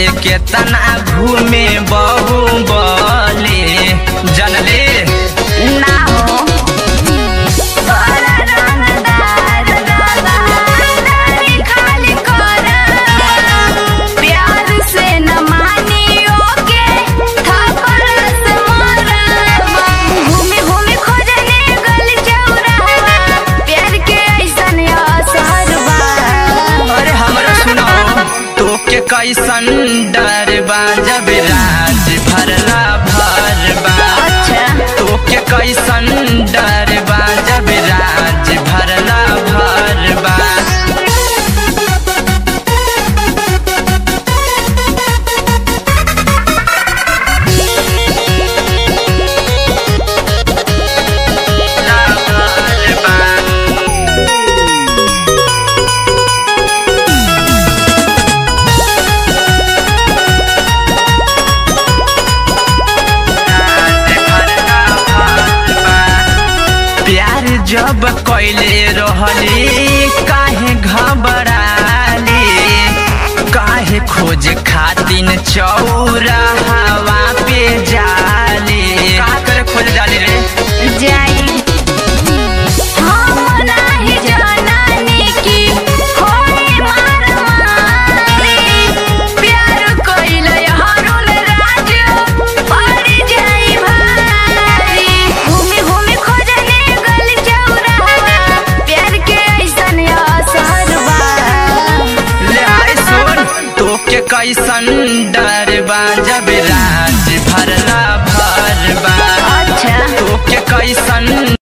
केतना घूमे बहु बले जनले ना हो तोरा रंगदार रंगदारी खाली कोरा प्यार से न मानियो के थप्पड़ से मोरा घूमी घूमी खोजने गली चौराहा प्यार के ऐसन असर बा अरे हमरा सुनो तोके कैसन डर बा जब राज भरला भरबा अच्छा तोके कैसन डर बा जब राज भरला भरबा प्यार जब कैले रहली काहे घबराली काहे खोज खातिन चौरा हवा पे जाली का करे खोज जाली रे जाई हम नाही जानानी की होई मार मारी प्यार कइले हरुल राज पड़ जाई भारी घूमी घूमी खोजने गली चौराहा प्यार के ऐसन असर बा ले आए सुन तोके कैसन डर बा जब राज